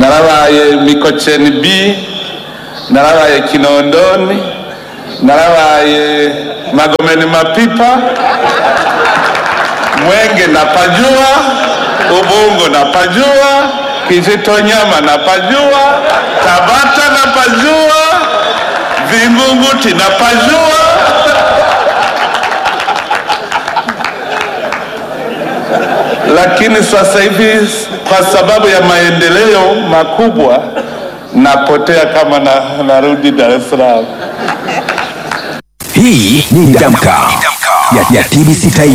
narabaye mikocheni b narabaye kinondoni narabaye magomeni mapipa mwenge napajua ubungo napajua kijitonyama napajua tabata napajua vingunguti napajua lakini sasa hivi kwa sababu ya maendeleo makubwa napotea kama na, narudi Dar es Salaam. Hii ni Damka ya, ya TBC Taifa.